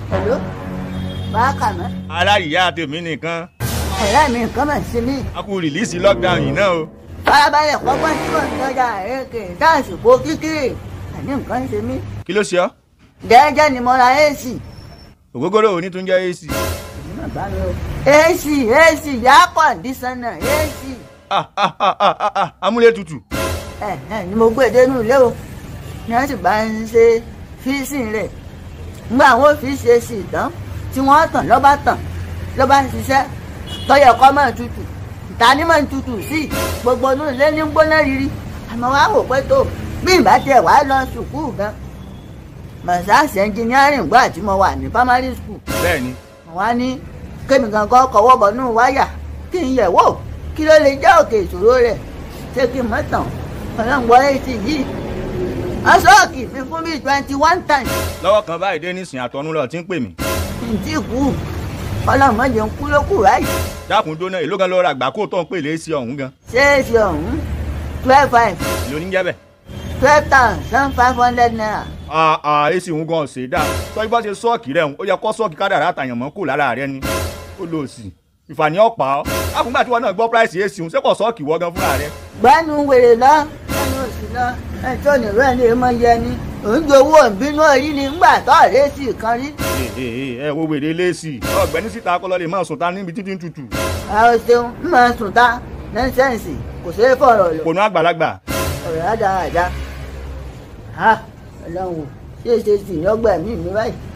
Hello? Báàkà mọ́. ara ìyá tèmi nìkan Ọ̀rẹ́ mi nǹkan mọ̀ sí mi. a kú rìlíìsì lockdown yìí náà o. Farabalẹ̀ kọ́gbọ́n tí mò ń tọ́jà èké dáàsìkò kíkiri. Àní nǹkan ṣe mí. kí ló ṣe ọ́ Jẹ́jẹ́ ni mo ra AC. ògógóró òní tún jẹ́ ac. AC AC yá kọ̀ǹdísánà AC. Ah, ah, ah, ah, ah, ah, amúlétutù. Ẹ ẹ ni mo gbé dénú ilé o. Ní wọ́n sì bá ń ṣe fíìsìn rẹ̀. Ngbà àwọn fi ṣe sí ìtàn tí wọ́n tàn lọ́ba tàn lọ́ba ń ṣiṣẹ́ tọ́yọ̀ kọ́ máa tutù. Ìta ni máa ń tutù sí gbogbo inú ilé ní gbóná riri. Àmọ́ wá wò pé tó bí ìbá tiẹ̀ wá lọ sùkúù gan. Mọ̀sáàsì ẹnjìnírìn gbà tí mo wà ní primary school bẹ́ẹ̀ni wọ́n á ní kémi gangan kọwọ́ bọ̀nú wáyà kí n yẹ̀ wò kí ló lè jẹ́ òkè ìṣòro rẹ̀ ṣé kí n mọ̀ tàn ọlọ́ngbọ́ etí yìí ọ̀ṣọ́ọ̀kì fi fún bíi twenty one times lọ́wọ́ kan báyìí dé nísìnyí àtọ́nú lọ tí ń pè mí. ntí kú ọlọ́mọdé ń kú ló kù ráyè dákun dóná èló gan lọ ra àgbákò tó ń pè lé sí ọ̀hún gan. ṣé èsì ọ̀hún twelve five èló ní jẹ́ bẹ́ẹ̀. twelve thousand five hundred naira ah ah èsì òun gan ṣe dáa tọ́jú bá ṣe sọ́ọ̀kì rẹ̀ ó yẹ kó sọ́ọ̀kì kádàrá àtàyàn mọ́ kù lára rẹ ni ó lò sí ìfàní ọ̀pá ọ́ àfúngbà tí wọn náà gbọ́ price èsì òun sẹ́kọ̀ sọ́ọ̀kì wọ́ gan fúnra rẹ. gbẹ́nu wèrè lọ gbẹ́nu òsì lọ ẹjọ́ nìrọ̀ ẹ̀ lè mọ yẹ ni òun gbowó ìbínú orí ni ńgbà tó àrẹ́sì kan rí ẹ ẹ ẹ wo wèrè lẹ́sì ọ̀gbẹ́ni síta akọ́lọ́ lè máa sùn ta níbi títí ń tutù. àwọn ṣeun ń máa sùn ta nẹ́sẹ̀nsì kò ṣeé fọ̀rọ̀ lọ kònú àgbàlagbà ọ̀rọ̀ àdáradá ha ọlọ́run ṣé ṣe sì yọgbà mí mi báyìí